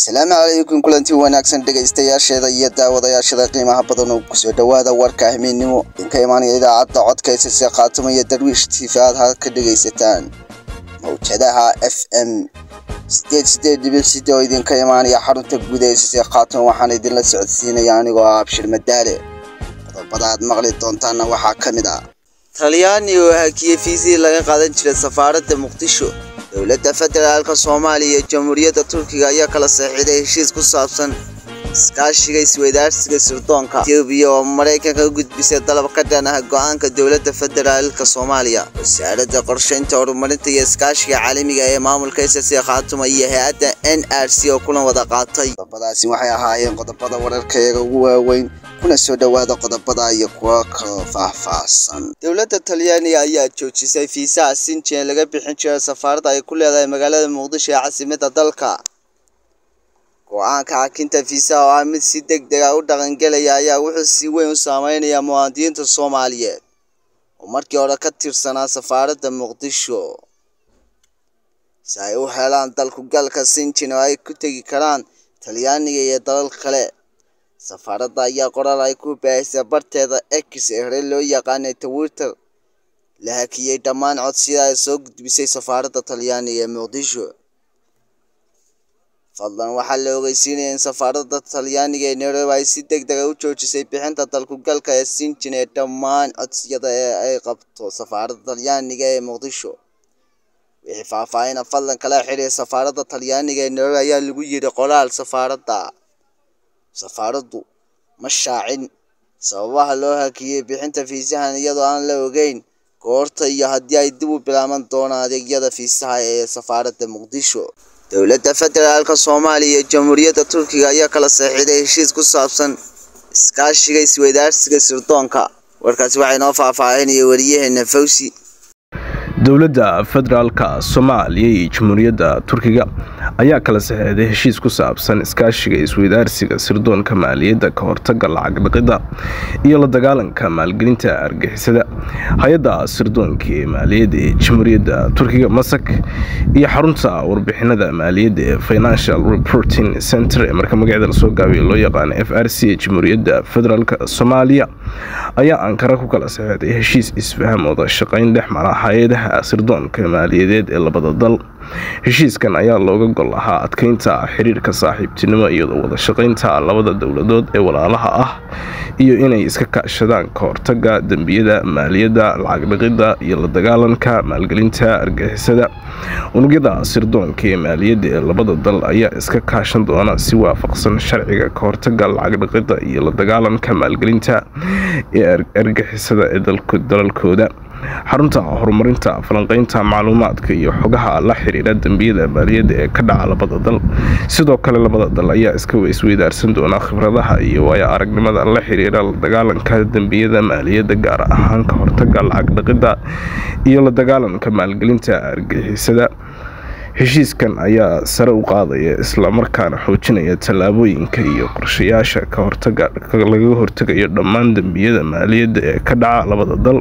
asalaamu calaykum kulanti wanaagsan dhegaystayaasheeda iyo daawadayaashada qiimaha badan oo kusoo dhowaada warka ahmiidnimo idinka imaanaya idaacadda codka isase khaatuma iyo darwiish tiifa aad ha ka dhegaysataan mawjadaha f m sideed sideed dhibic side oo idinka imaanaya xarunta guud ee isase khaatuma waxaan idinla socodsiinaya anigoo ah abshir madaale qodobada aad maqli doontaana waxaa ka mid ah talyaani oo hakiyey fiisii laga qaadan jiray safaaradda muqdisho dowladda federaalka soomaaliya iyo jamhuuriyadda turkiga ayaa kala saxiixday heshiis ku saabsan iskaashiga isweydaarsiga sirdoonka etoobiya oo maraykanka u gudbisay dalab ka dhan ah go-aanka dowladda federaalka soomaaliya wasaaradda qorshaynta horumarinta iyo iskaashiga caalamiga ee maamulka ssc khaatuma iyo hay-adda n r c oo kulan wada qaatay qodobadaasi waxay ahaayeen qodobada wararkayaga ugu waaweyn kuna soo dhowaada qodobada iyo kuwa kaloo faahfaahsan dowladda talyaaniga ayaa joojisay fiisaha sinjien laga bixin jiray safaaradda ay ku leedahay magaalada muqdisho ee caasimadda dalka go-aanka xakinta fiisaha oo ah mid si deg deg a u dhaqangelaya ayaa wuxuu si weyn u saameynayaa muwaadiniinta soomaaliyeed oo markii hore ka tirsanaa safaaradda muqdisho si ay u helaan dalkugalka sinjin oo ay ku tegi karaan talyaaniga iyo dalal kale safaaradda ayaa qoraal ay ku baahisay barteeda x ee hore loo yaqaanay twitter la hakiyey dhammaan codsiyada ay soo gudbisay safaaradda talyaaniga ee muqdisho fadlan waxaa la ogeysiinaya in safaaradda talyaaniga ee nairobi ay si deg dega u joojisay bixinta dalkugalka ee sinjin ee dhammaan codsiyada ee ay qabto safaaradda talyaaniga ee muqdisho wixii faahfaahina fadlan kala xiriir safaaradda talyaaniga ee nairobi ayaa lagu yiri qoraal safaaradda safaaraddu ma shaacin sababaha loo hakiyey bixinta fiisahan iyadoo aan la ogeyn goorta iyo haddii ay dib u bilaaban doonaan adeegyada fiisaha ee safaaradda muqdisho dowladda federaalka soomaaliya iyo jamhuuriyadda turkiga ayaa kala saxiixday heshiis ku saabsan iskaashiga isweydaarsiga sirdoonka warkaasi waxaa inoo faahfaahinaya wariyaheena fawsi dowladda federaalka soomaaliya iyo jamhuuriyadda turkiga ayaa kala saxeexday heshiis ku saabsan iskaashiga isweydaarsiga sirdoonka maaliyadda ka hortaga lacag dhaqidda iyo la dagaalanka maalgelinta argixisada hay-adda sirdoonka ee maaliyadda ee jamhuuriyadda turkiga masak iyo xarunta warbixinada maaliyadda ee financial reporting center ee marka magaceeda lasoo gaabiyo loo yaqaano f r c ee jamhuuriyadda federaalk soomaaliya ayaa ankara ku kala saxeexday heshiis isfaham wada shaqayn dhex mara hay-adaha sirdoonka maaliyadeed ee labada dal heshiiskan ayaa looga gol ahaa adkeynta xiriirka saaxiibtinimo iyadoo wada shaqaynta labada dowladood ee walaalaha ah iyo inay iska kaashadaan ka hortaga dembiyada maaliyadda lacag dhaqidda iyo la dagaalanka maalgelinta argixisada unugyada sirdoonka ee maaliyadda ee labada dal ayaa iska kaashan doona si waafaqsan sharciga ka hortaga lacag dhaqidda iyo la dagaalanka maalgelinta ee argixisada ee dalalkooda xarunta horumarinta falanqeynta macluumaadka iyo xogaha la xiriira dembiyada maaliyadda ee ka dhaca labada dal sidoo kale labada dal ayaa iska isweydaarsan doona khibradaha iyo waayo aragnimada la xiriira la dagaalanka dembiyada maaliyadda gaar ahaan ka hortaga lacag dhaqidda iyo la dagaalanka maalgelinta argixisada heshiiskan ayaa sare u qaadaya islamarkaana xoojinaya tallaabooyinka iyo qorshayaasha ka hortaga laga hortegayo dhammaan dembiyada maaliyadda ee ka dhaca labada dal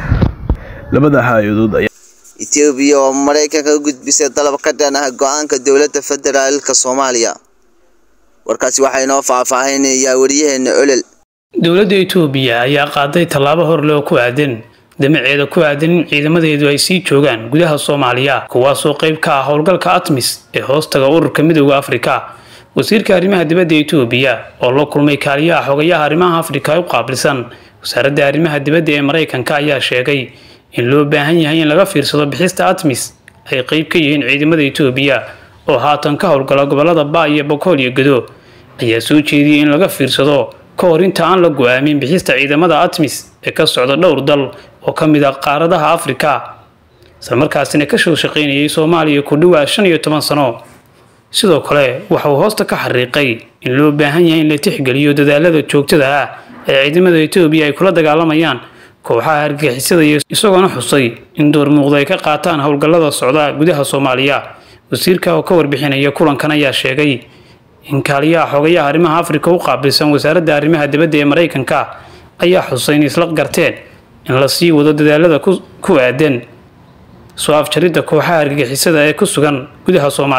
labada hay-adood ayaa etoobiya oo maraykanka u gudbisay dalab ka dhan ah go-aanka dowladda federaalka soomaaliya warkaasi waxaa inoo faahfaahinayaa wariyaheena olol dowladda etoobiya ayaa qaaday tallaabo horle oo ku aadan damaceeda ku aadan in ciidamadeedu ay sii joogaan gudaha soomaaliya kuwaasoo qayb ka ah howlgalka atmis ee hoostaga ururka midooda afrika wasiirka arrimaha dibadda etoobiya oo la kulmay kaaliyaha xogayaha arrimaha afrika u qaabilsan wasaaradda arrimaha dibadda ee maraykanka ayaa sheegay in loo baahan yahay in laga fiirsado bixista atmis ay qeyb ka yihiin ciidamada etoobiya oo haatan ka howlgala gobolada baa iyo bokool iyo gado ayaa soo jeediyey in laga fiirsado ka hor inta aan la go-aamin bixista ciidamada atmis ee ka socda dhowr dal oo ka mid ah qaaradaha afrika islamarkaasina kasoo shaqaynayay soomaaliya ku dhowaa shan iyo toban sano sidoo kale waxa uu hoosta ka xariiqay in loo baahan yahay in la tixgeliyo dadaalada joogtada ah ee ciidamada etoobiya ay kula dagaalamayaan kooxaha argixisada iyo isagoona xusay in door muuqda ay ka qaataan howlgallada socda gudaha soomaaliya wasiirka oo ka warbixinaya kulankan ayaa sheegay in kaaliyaha xogayaha arrimaha afrika u qaabilsan wasaaradda arrimaha dibadda ee maraykanka ayaa xusay in isla garteen in la sii wado dadaalada ku aadan soo afjaridda kooxaha argagixisada ee ku sugan gudaha soomaaliya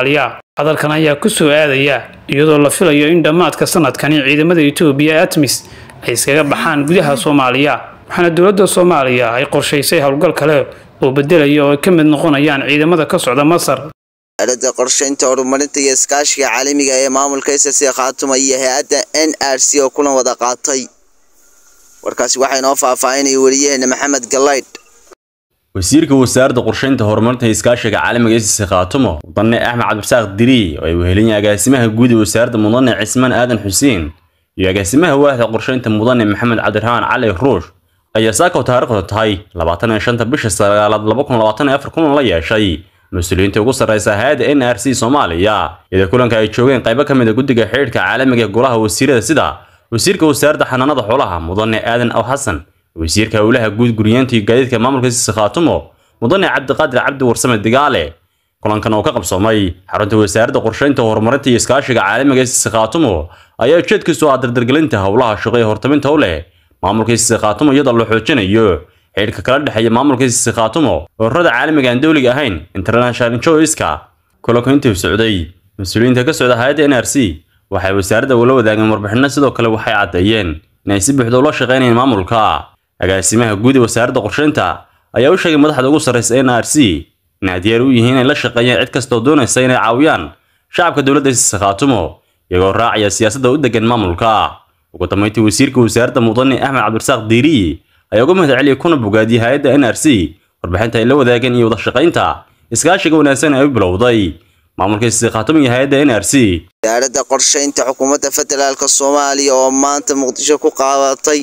hadalkan ayaa ku soo aadaya iyadoo la filayo in dhammaadka sanadkani ciidamada etoobiya ee atmis ay iskaga baxaan gudaha soomaaliya waxaana dowladda soomaaliya ay qorshaysay howlgal kale oo bedelaya oo ay ka mid noqonayaan ciidamada ka socda masar aalada qorshaynta horumarinta iyo iskaashiga caalamiga ee maamulka ssc khaatuma iyo hay-adda n r c oo kulan wada qaatay warkaasi waxaa inoo faahfaahinaya weliyaheena maxamed galaydh wasiirka wasaaradda qorshaynta horumarinta iyo iskaashiga caalamiga ssc khaatumo mudane axmed cabdirasaaq diri oo ay wehelinaya agaasimaha guud ee wasaaradda mudane cismaan aadan xuseen iyo agaasimaha waaxda qorshaynta mudane maxamed cabdiraxmaan cali ruush ayaa saakaw taariikhdu tahay labaatan iyo shanta bisha sagaalaad laba kun labaatan iyo afar kulan la yeeshay mas-uuliyiinta ugu sarreysa hay-adda n r c soomaaliya iyadoo kulanka ay joogeen qaybo ka mid a guddiga xidhiidhka caalamiga ee golaha wasiirada sida wasiirka wasaaradda xanaanada xoolaha mudane aadan aw xasan wasiirka howlaha guud guryeenta iyo gaadiidka maamulka ssc khaatumo mudane cabdiqaadir cabdi warsame digaale kulankan oo ka qabsoomay xarunta wasaaradda qorshaynta horumarinta iyo iskaashiga caalamiga ssc khaatumo ayaa ujeedkiisu ah dardargelinta howlaha shaqo ee hortaminta u leh maamulka ssc khaatumo iyadoo la xoojinayo xidhiidhka kala dhexeeya maamulka ssc khaatumo ururada caalamiga aan dowliga ahayn international joiska kulanku intuu socday mas-uuliyiinta ka socda hay-adda n r c waxay wasaaradda ula wadaageen warbixino sidoo kale waxay caddeeyeen inay si buuxda ula shaqaynayeen maamulka agaasimaha guud ee wasaaradda qorshaynta ayaa u sheegay madaxda ugu sarreysa n r c inay diyaar u yihiin inay la shaqeeyaan cid kastoo doonaysa inay caawiyaan shacabka dowladda ssc khaatumo iyagoo raacaya siyaasadda u degan maamulka ugu dambeyntii wasiirka wasaaradda mudane axmed cabdirasaaq diiriyi ayaa uga mahad celiyay kuna bogaadiyey hay-adda n r c warbixinta ay la wadaageen iyo wada shaqaynta iskaashiga wanaagsan ay u bilowday maamulka ssc khaatumo iyo hay-adda n r c wasaaradda qorshaynta xukuumadda federaalk soomaaliya oo maanta muqdisho ku qaadatay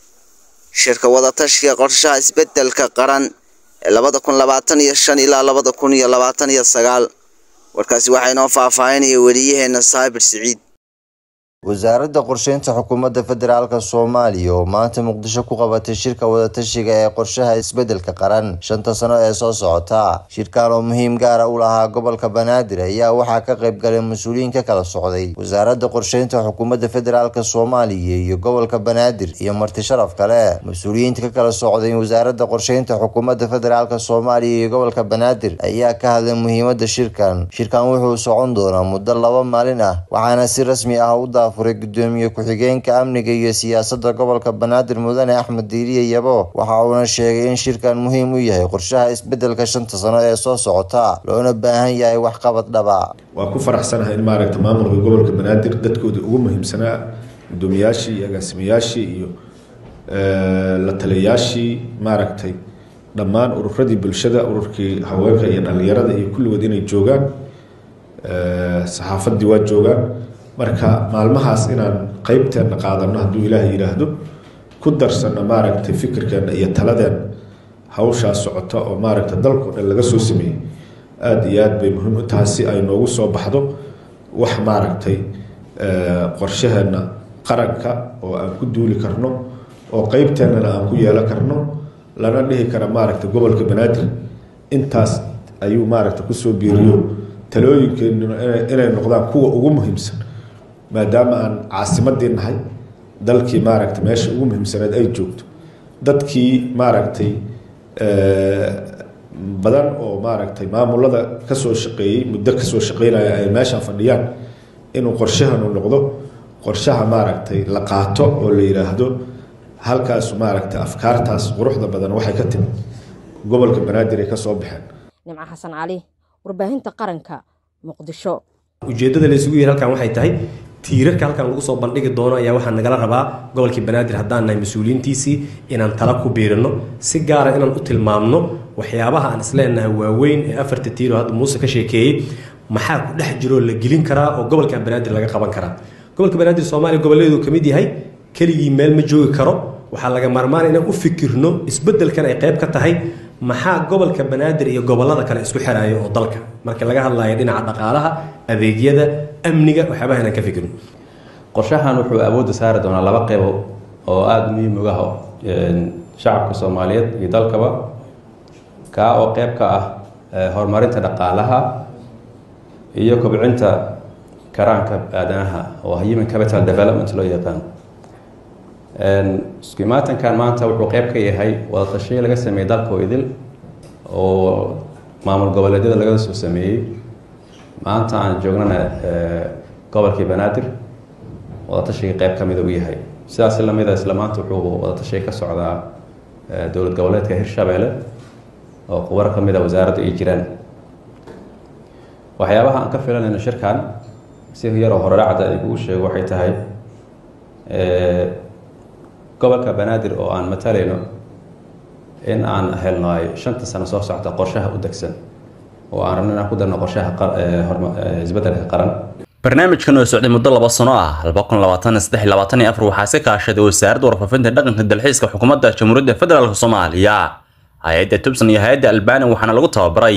shirka wadatashiga qorshaha isbedelka qaran ee labada kun labaatan iyo shan ilaa labada kun iyo labaatan iyo sagaal warkaasi waxaa inoo faahfaahinaya weliyaheena saabir siciid wasaaradda qorsheynta xukuumadda federaalk soomaaliya oo maanta muqdisho ku qabatay shirka wadatashiga ee qorshaha isbedelka qaran shanta sano ee soo socota shirkan oo muhiim gaara u lahaa gobolka banaadir ayaa waxaa ka qayb galay mas-uuliyiin ka kala socday wasaaradda qorsheynta xukuumadda federaalk soomaaliya iyo gobolka banaadir iyo marti sharaf kale mas-uuliyiinta ka kala socday wasaaradda qorsheynta xukuumadda federaalk soomaaliya iyo gobolka banaadir ayaa ka hadlay muhiimada shirkan shirkan wuxuu socon doonaa muddo laba maalin ah waxaana si rasmi ah u furay gudoomiye ku-xigeenka amniga iyo siyaasadda gobolka banaadir mudane axmed diiriye yabo waxa uuna sheegay in shirkan muhiim u yahay qorshaha isbedelka shanta sano ee soo socota loona baahan yahay waxqabad dhaba waa ku faraxsanahay in maaragta maamulka gobolka banaadir dadkooda ugu muhiimsanaa gudoomiyaashii iyo agaasimayaashii iyo la taliyayaashii maaragtay dhammaan ururadii bulshada ururkii haweenka iyo dhalinyarada iyo kulligood inay joogaan saxaafaddii waa joogaan marka maalmahaas inaan qeybteena qaadano hadduu ilaaha yidhaahdo ku darsano maaragtay fikirkeena iyo taladeen hawshaas socota oo maaragta dalkao dhan laga soo sameeyey aada iyo aad bay muhiim u tahay si ay noogu soo baxdo wax maaragtay qorshaheena qaranka oo aan ku duuli karno oo qeybteennana aan ku yeelan karno lana dhihi kara maaragta gobolka banaadir intaas ayuu maaragta kusoo biiriyo talooyinkeenuna inay noqdaan kuwa ugu muhiimsan maadaama aan caasimadii nahay dalkii maaragta meesha ugu muhiimsaneed ay joogto dadkii maaragtay badan oo maaragtay maamulada kasoo shaqeeyey muddo kasoo shaqeynaya ay meeshan fadhiyaan inuu qorshahanu noqdo qorshaha maaragtay la qaato oo la yidhaahdo halkaasu maaragtay afkaartaas quruxda badan waxay ka timid gobolka banaadir ay kasoo baxeen nimco xasan cali warbaahinta qaranka muqdisho ujeeddada la isugu yiri halkan waxay tahay tiirarka halkan lagu soo bandhigi doono ayaa waxaa nagala rabaa gobolkii banaadir haddaan nahay mas-uuliyiintiisii inaan tala ku biirino si gaara inaan u tilmaamno waxyaabaha aan isleenahay waaweyn ee afarta tiiro hadda muuse ka sheekeeyey maxaa ku dhex jiroo la gelin karaa oo gobolkan banaadir laga qaban karaa gobolka banaadir soomaaliya goboleedu ka mid yahay keligii meel ma joogi karo waxaa laga maarmaan inaan u fikirno isbeddelkan ay qayb ka tahay maxaa gobolka banaadir iyo gobolada kale isku xiraayo oo dalka marka laga hadlayo dhinaca dhaqaalaha adeegyada amniga waxyaabaha inaan ka fikirno qorshahan wuxuu awoodda saari doonaa laba qeybo oo aada muhiim uga ah shacabka soomaaliyeed iyo dalkaba kaa oo qeyb ka ah horumarinta dhaqaalaha iyo kobcinta karaanka aadanaha oo human capital development loo yaqaan iskumaatankan maanta wuxuu qeyb ka yahay wada tashiyo laga sameeyey dalka oo idil oo maamul goboleedyada laga soo sameeyey maanta aan joognana gobolkii banaadir wadatashiga qeyb ka mida u yahay sidaas lamida isla maanta wuxuu wadatashiga ka socdaa dowlad goboleedka hirshabeelle oo khubaro ka mid a wasaaradda ay jiraan waxyaabaha aan ka filanayno shirkan si yaroo horeracda ay kugu sheego waxay tahay gobolka banaadir oo aan matalayno in aan helno ay shanta sano soo socta qorshaha u degsan oo aan rabno inaan ku darno qorshaha isbeddelka qaran barnaamijkan oo socday muddo laba sano ah waxaa si kaashaday wasaaradda warfaafinta dhaqanka dalxiiska xukuumadda jamhuuriyadda federaalk soomaaliya hay-adda tubsan iyo hay-adda albania waxaana lagu tababaray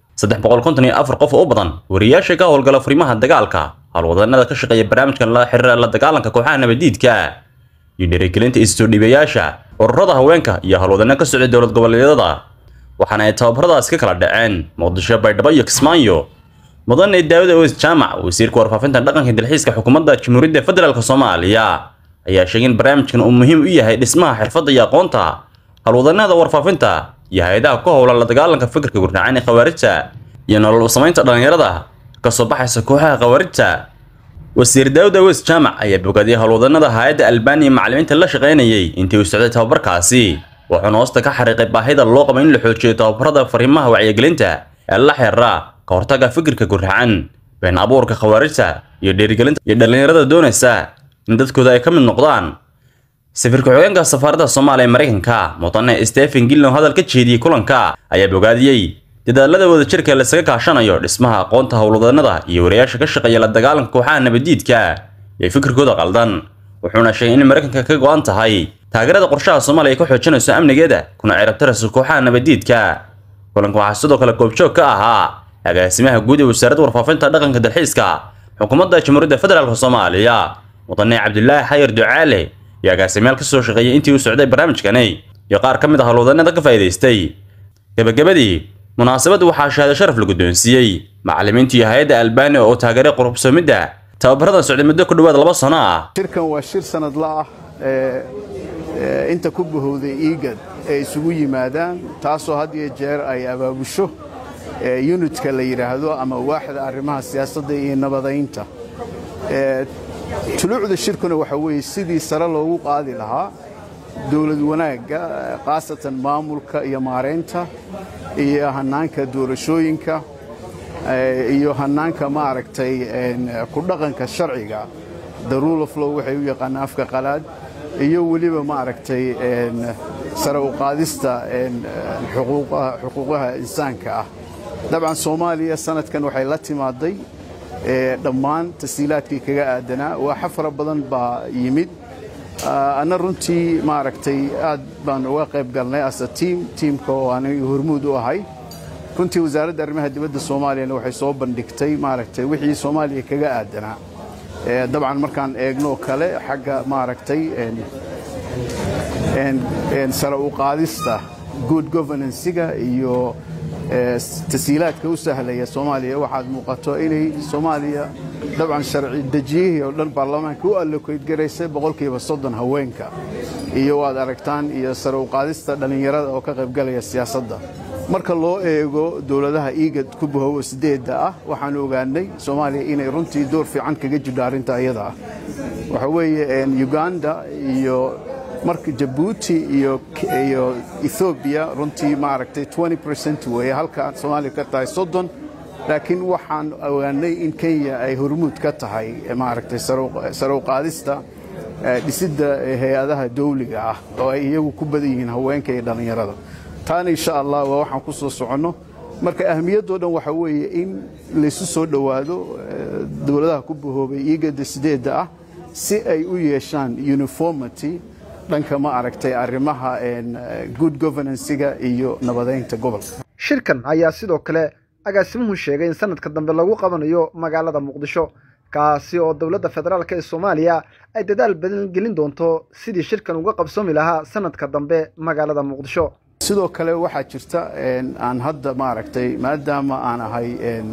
qof oo u badan wariyaasha ka howlgala furimaha dagaalka howlwadanada ka shaqeeya barnaamijkan la xiriira la dagaalanka kooxaha nabadiidka iyo dhiirigelinta isoo dhiibayaasha ururada haweenka iyo howlwadano ka socday dowlad goboleedyada waxaana ay tababaradaas ka kala dhaceen muqdisho baydhabo iyo kismaayo mudane daawud aweys jaamac wasiirka warfaafinta dhaqanka dalxiiska xukuumadda jamhuuriyadda federaalk soomaaliya ayaa sheegay in barnaamijkan uu muhiim u yahay dhismaha xirfadda iyo aqoonta howlwadanada warfaafinta iyo hay-adaha ku howla la dagaalanka fikirka gurdhacaan ee khawaarijta iyo nolol u samaynta dhallinyarada kasoo baxaysa kooxaha khawaarijta wasiir daawud aweys jaamac ayaa bogaadiyay howlwadanada hay-adda albaniya macallimiinta la shaqaynayay intii uu socday tababarkaasi wuxuuna hoosta ka xariiqay baahida loo qabo in la xoojiyo tababarada fariimaha wacyigelinta ee la xiriira ka hortagga fikirka gurracan been abuurka khawaarijta iyo dhiirigelinta iyo dhallinyarada doonaysa in dadkooda ay ka mid noqdaan safiirka xogeenka safaaradda soomaaliya ee maraykanka mudane stephen gillow hadal ka jeediyey kulanka ayaa bogaadiyey dadaalada wadajirka laisaga kaashanayo dhismaha aqoonta howlwadanada iyo wariyaasha ka shaqeeya la dagaalanka kooxaha nabadiidka iyo fikirkooda qaldan wuxuuna sheegay in maraykanka ka go-an tahay taageerada qorshaha soomaaliya ay ka xoojinayso amnigeeda kuna cirabtarayso kooxaha nabadiidka kulanka waxaa sidoo kale goobjoog ka ahaa agaasimaha guud ee wasaaradda warfaafinta dhaqanka dalxiiska xukuumadda jamhuuriyadda federaalk soomaaliya mudane cabdulaahi xayir ducaale iyo agaasimayaal ka soo shaqeeyay intii uu socday barnaamijkani iyo qaar ka mid ah howlwadanada ka faa'iidaystay gabagabadii munaasabadda waxaa shahaado sharaf la guddoonsiiyey macallimiinta iyo hay-adda albania oo taageeray quruxsoomidda tababaradan socday muddo ku dhowaad laba sano ah shirkan waa shir sanadla ah ee inta ku bahowday iigad ay isugu yimaadaan taasoo had iyo jeer ay abaabusho yunitka la yidhaahdo ama waaxda arrimaha siyaasadda iyo nabadaynta tuluucda shirkuna waxa weeye sidii sare loogu qaadi lahaa dowlad wanaagga khaasatan maamulka iyo maaraynta iyo hannaanka doorashooyinka iyo hannaanka maaragtay ku dhaqanka sharciga the rule of law waxay u yaqaanaan afka qalaad iyo weliba maaragtay sare u qaadista xuquuqaha insaanka ah dabcan soomaaliya sanadkan waxay la timaaday dhammaan tasiilaadkii kaga aadanaa waaxa fara badan baa yimid anna runtii maaragtay aad baan uga qayb galnay asa tiim tiimka oo aniga hormuud u ahay runtii wasaaradda arrimaha dibadda soomaaliyana waxay soo bandhigtay maaragtay wixii soomaaliya kaga aadanaa dabcan markaan eegno kale xagga maaragtay sare u qaadista good governansiga iyo tasiilaadka u sahlaya soomaaliya waxaad muuqato inay soomaaliya dabcan sharci dejiyihii oo dhan baarlamaanka u allokeyd garaysay boqolkiiba soddon haweenka iyo waad aragtaan iyo sare u qaadista dhallinyarada oo ka qaybgalaya siyaasadda marka loo eego dowladaha iigad ku bahowo sideedda ah waxaan ogaanay soomaaliya inay runtii door fiican kaga jirto arrinta iyada ah waxa weeye uganda iyo marka jabuuti iyo iyo ethoobiya runtii maaragtay 20 percent weeye halka soomaaliya ka tahay soddon laakiin waxaan ogaanay in kenya ay hormuud ka tahay maaragtay sare u qaadista dhisidda hay-adaha dawliga ah oo ay iyagu ku badan yihiin haweenka iyo dhallinyarada taana insha allah waa waxaan ku soo soconno marka ahmiyaddoo dhan waxa weeye in laysu soo dhowaado dowladaha ku bahoobay iigada sideedda ah si ay u yeeshaan uniformity dhanka ma aragtay arrimaha good governansiga iyo nabadaynta gobolka shirkan ayaa sidoo kale agaasimuhu sheegay in sanadka dambe lagu qabanayo magaalada muqdisho kaasi oo dowladda federaalk ee soomaaliya ay dadaal badan gelin doonto sidii shirkan uga qabsoomi lahaa sanadka dambe magaalada muqdisho sidoo kale waxaa jirta aan hadda maaragtay maadaama aan ahay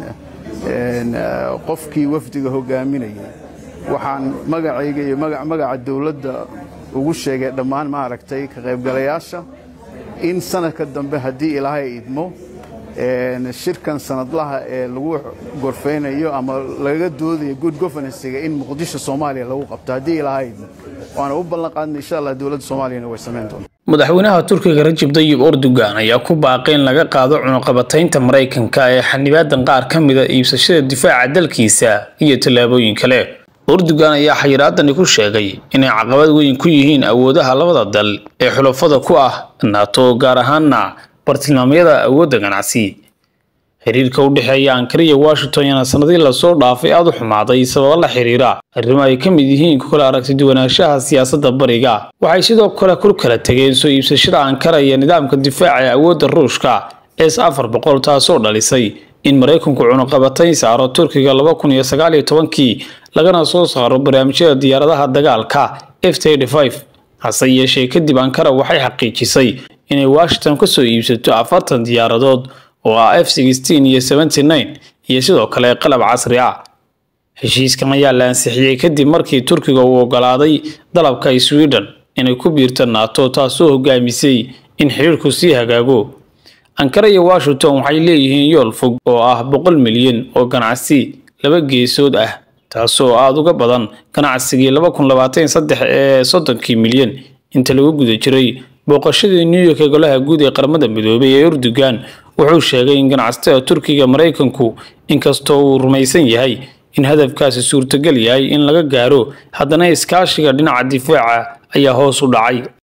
qofkii wafdiga hogaaminayay waxaan magacayga iyo magaca dowladda ugu sheegay dhammaan maaragtay ka qaybgalayaasha in sanadka dambe haddii ilaahay idmo shirkan sanadlaha ee lagu gorfeynayo ama laga doodayo good governansiga in muqdisho soomaaliya lagu qabto haddii lahayd waana u ballan qaadnay insha allah dowladda soomaaliyana way samayn doontaa madaxweynaha turkiga rajab dayib erdogan ayaa ku baaqay in laga qaado cunuqabataynta maraykanka ee xanibaadan qaar ka mida iibsashada difaaca dalkiisa iyo tallaabooyin kale erdogan ayaa xayiraadani ku sheegay inay caqabad weyn ku yihiin awoodaha labada dal ee xulafada ku ah nato gaar ahaana bartilmaamyada awoodda ganacsi xiriirka u dhexeeya ankara iyo washington yana sanadii lasoo dhaafay aada u xumaaday sababo la xiriira arrimo ay ka mid yihiin ku kala aragti duwanaanshaha siyaasadda bariga waxay sidoo kale ku kala tegeen soo iibsashada ankara iyo nidaamka difaaca ee awoodda ruushka s afar boqol taasoo dhalisay in maraykanku cunuqabatayn saaro turkiga laba kun iyo sagaal iyo tobankii lagana soo saaro barnaamijyada diyaaradaha dagaalka f hase yeeshee kadib ankara waxay xaqiijisay inay washington ka soo iibsato afartan diyaaradood oo ah f iyo iyo sidoo kale qalab casri ah heshiiskan ayaa la ansixiyey kadib markii turkiga uu ogolaaday dalabka sweden inay ku biirto nato taasoo hogaamisay in xiriirku sii hagaago ankara iyo washington waxay leeyihiin yool fog oo ah boqol milyan oo ganacsi laba geesood ah taasoo aada uga badan ganacsigii laba kun labaatan saddex ee soddonkii milyan inta lagu guda jiray booqashadii new york ee golaha guud ee qaramada midoobay ee erdogan wuxuu sheegay in ganacsatada turkiga maraykanku inkastoo uu rumaysan yahay in hadafkaasi suurtagal yahay in laga gaaro haddana iskaashiga dhinaca difaaca ayaa hoos u dhacay